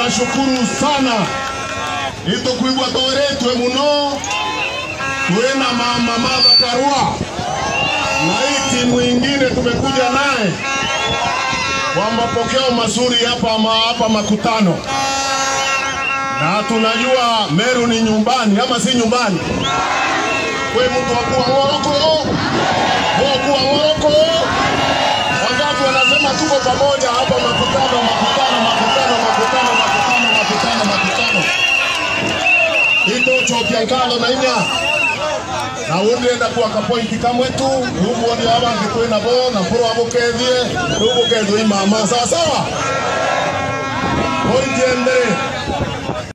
tunashukuru sana itukwigwa tũũrĩtwe mũno twĩna mama Martha Karua na hii timu ingine tumekuja naye kwa mapokeo mazuri hapa ma, hapa makutano, na tunajua Meru ni nyumbani ama si nyumbani? Kwe mtu wakuwa Moroko, wakuwa Moroko, wangapi wanasema tuko pamoja hapa makutano, makutano, makutano, makutano, makutano, makutano, makutano itochopya nkalo na inya na wundienda kuaka pointi kamwe tu ruguoni abangi kwina bo na mpuro abukethie rugukethwo imama sawa sawa pointi ya mbere